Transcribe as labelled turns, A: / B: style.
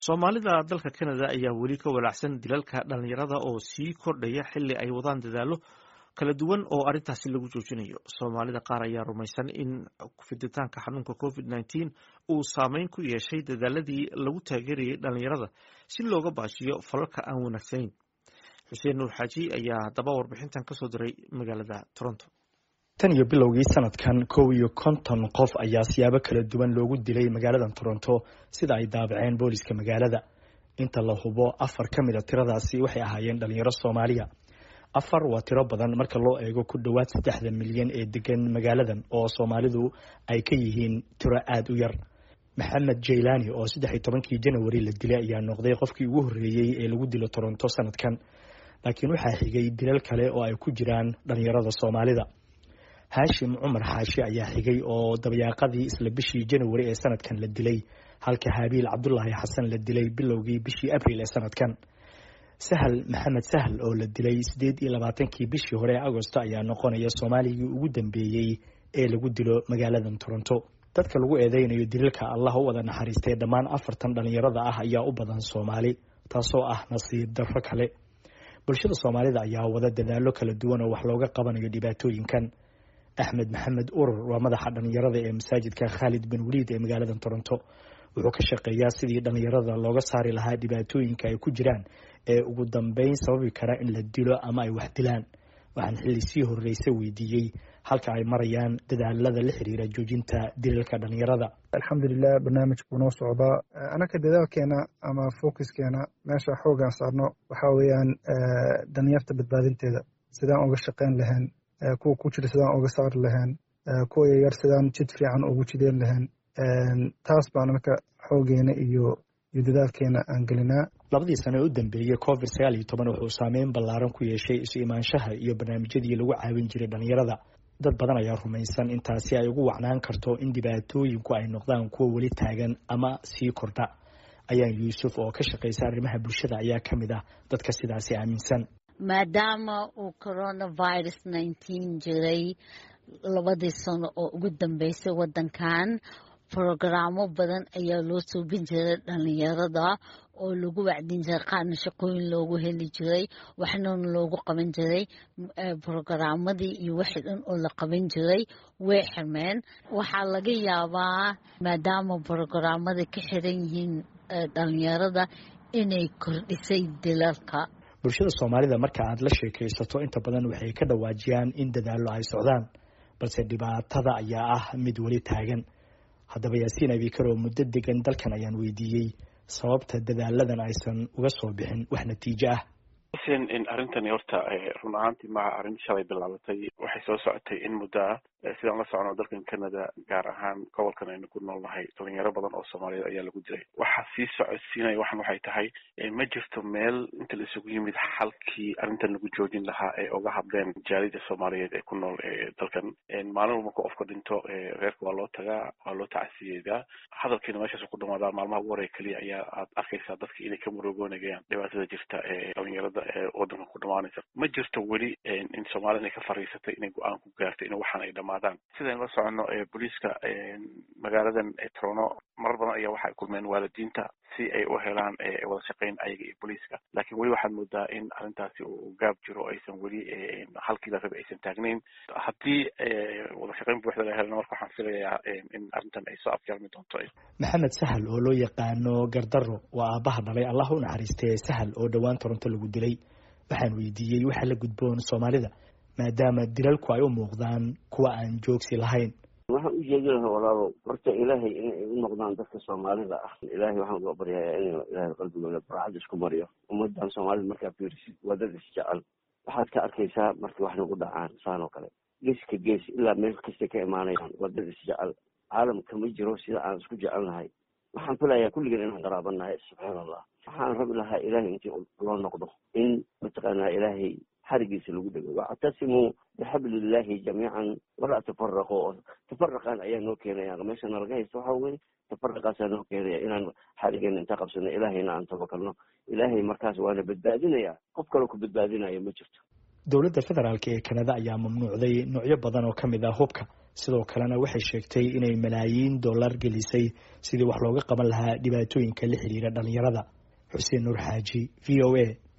A: soomaalida dalka canada ayaa weli ka walaacsan dilalka dhalinyarada oo sii kordhaya xili ay wadaan dadaalo kala duwan oo arrintaasi lagu joojinayo soomaalida qaar ayaa rumaysan in fiditaanka xanuunka covid nneteen uu saameyn ku yeeshay dadaaladii lagu taageerayay dhalinyarada si looga baashiyo falalka aan wanaagsaneyn xuseen nuur xaaji ayaa haddaba warbixintan kasoo diray magaalada toronto
B: tan iyo bilowgii sanadkan kow iyo konton qof ayaa siyaabo kala duwan loogu dilay magaalada toronto sida ay daabaceen booliska magaalada inta la hubo afar ka mid a tiradaasi waxay ahaayeen dhalinyaro soomaaliya afar waa tiro badan marka loo eego ku dhowaad saddexda milyan ee degan magaaladan oo soomaalidu ay ka yihiin tiro aada u yar maxamed jaylani oo saddex iyo tobankii janawari la dilay ayaa noqday qofkii ugu horreeyey ee lagu dilo toronto sanadkan laakiin waxaa xigay dilal kale oo ay ku jiraan dhalinyarada soomaalida haashim cumar xaashi ayaa xigay oo dabayaaqadii isla bishii janawari ee sanadkan la dilay halka habiil cabdulaahi xasan la dilay bilowgii bishii abril ee sanadkan sahal maxamed sahal oo la dilay siddeed iyo labaatankii bishii hore ee agosto ayaa noqonaya soomaaligii ugu dambeeyey ee lagu dilo magaaladan toronto dadka lagu eedeynayo dilalka allah u wada naxariistay dhammaan afartan dhalinyarada ah ayaa u badan soomaali taasoo ah nasiib darro kale bulshada soomaalida ayaa wada dadaalo kala duwan oo wax looga qabanayo dhibaatooyinkan axmed maxamed urur waa madaxa dhalinyarada ee masaajidka khaalid bin waliid ee magaalada toronto wuxuu ka shaqeeyaa sidii dhalinyarada looga saari lahaa dhibaatooyinka ay ku jiraan ee ugu dambeyn sababi kara in la dilo ama ay wax dilaan waxaan xilli sii horreysa weydiiyey halka ay marayaan dadaalada la xiriira joojinta dilalka dhalinyarada
C: alxamdulilah barnaamijku noo socdaa anaka dadaalkeena ama focuskeena meesha xoogaan saarno waxaa weeyaan dhalinyarta badbaadinteeda sidaan uga shaqeyn lahayn kuwa ku jira sidaan uga saari lahayn kuwa yaryar sidaan jid fiican ugu jideen lahayn taas baan anaka xoogeena iyo iyo dadaalkeena aan gelinaa
B: labadii sano ee u dambeeyey covid sagaal iyo toban wuxuu saameyn ballaaran ku yeeshay isu imaanshaha iyo barnaamijyadii lagu caawin jiray dhalinyarada dad badan ayaa rumaysan intaasi ay ugu wacnaan karto in dhibaatooyinku ay noqdaan kuwa weli taagan ama sii kordha ayaan yuusuf oo ka shaqaysa arrimaha bulshada ayaa ka mid ah dadka sidaasi aaminsan
D: maadaama uu coronavirus nineteen jiray labadii sano oo ugu dambeysay waddankan brogaraamo badan ayaa loo suubin jiray dhalinyarada oo lagu wacdin jiray qaarna shaqooyin loogu heli jiray waxnana loogu qaban jiray brogaramadii iyo wixii dhan oo la qaban jiray way xirmeen waxaa laga yaabaa maadaama brogaraamada ka xiran yihiin dhalinyarada inay kordhisay dilalka
B: bulshada soomaalida marka aad la sheekaysato inta badan waxay ka dhawaajiyaan in dadaallo ay socdaan balse dhibaatada ayaa ah mid weli taagan haddaba yaasiin abikar oo muddo degan dalkan ayaan weydiiyey sababta dadaaladan aysan uga soo bixin wax natiijo ah
E: xuseen in arrintani horta run ahaantii maha arrin shalay bilaabatay waxay soo socotay in muddo ah sidaan la socno dalkan canada gaar ahaan gobolkan aynu ku noolnahay dhalinyaro badan oo soomaaliyeed ayaa lagu dilay waxa sii socodsiinaya waxan waxay tahay ma jirto meel inta la isugu yimid xalkii arrintan lagu joojin lahaa ee uga hadleen jaalida soomaaliyeed ee ku nool dalkan maalin walba marka qofka dhinto reerka waa loo tagaa waa loo tacasiyeedaa hadalkiina meeshaas ku dhamaadaa maalmaha ugu horey keliya ayaa aad arkaysaa dadka inay ka murugoonayaan dhibaatada jirta ee dhalinyarada ee wadanka ku dhamaanaysa ma jirto weli in soomaalida inay ka fariisatay inay go-aan ku gaartay in waxaan ay dhamaadaan sidaynu la soconno booliiska magaaladan trono marar badan ayaa waxay kulmeen waalidiinta si ay u helaan wada shaqeyn ayaga iyo booliiska laakiin weli waxaad moodaa in arrintaasi uu gaab jiro aysan weli halkii la rabay aysan taagnayn haddii wada shaqeyn buuxda la helana marka waxaan filayaa in arrintan ay soo afjarmi doonto
B: maxamed sahal oo loo yaqaano gardaro waa aabbaha dhalay allah u naxariistay sahal oo dhowaan toronto lagu dilay waxaan weydiiyey waxa la gudboon soomaalida maadaama dilalku ay u muuqdaan kuwa aan joogsi lahayn
F: waxaan u jeedi lahaa walaalo horta ilaahay inay u noqdaan dadka soomaalida ah ilaahay waxaan uga baryayaa inuu ilaahay qalbigooda barcad isku mariyo ummadan soomaalida markaa fiirisid waa dad isjecel waxaad ka arkaysaa markii wax nagu dhacaan saan oo kale geeska gees ilaa meel kastay ka imaanayaan waa dad isjecel caalamka ma jiro sida aan isku jecelnahay waxaan filayaa kulligeen inaan qaraabannahay subxaan allah waxaan rabi lahaa ilaahay intii loo noqdo in mataqaanaa ilaahay xarigiisa lagu dhego wactasimuu bixablillahi jamiican walaa tafaraqo tafaraqan ayaa noo keenaya meeshana laga haysto waxa weye tafaraqaasaa noo keenaya inaan xarigeena inta qabsano ilaahayna aan tabakalno ilaahay markaas waana badbaadinaya qof kaloo ku badbaadinaya ma jirto
B: dowladda federaalk ee kanada ayaa mamnuucday noocyo badan oo ka mid ah hubka sidoo kalena waxay sheegtay inay malaayiin dollar gelisay sidii wax looga qaban lahaa dhibaatooyinka la xiriira dhalinyarada xuseen nuur xaaji v o a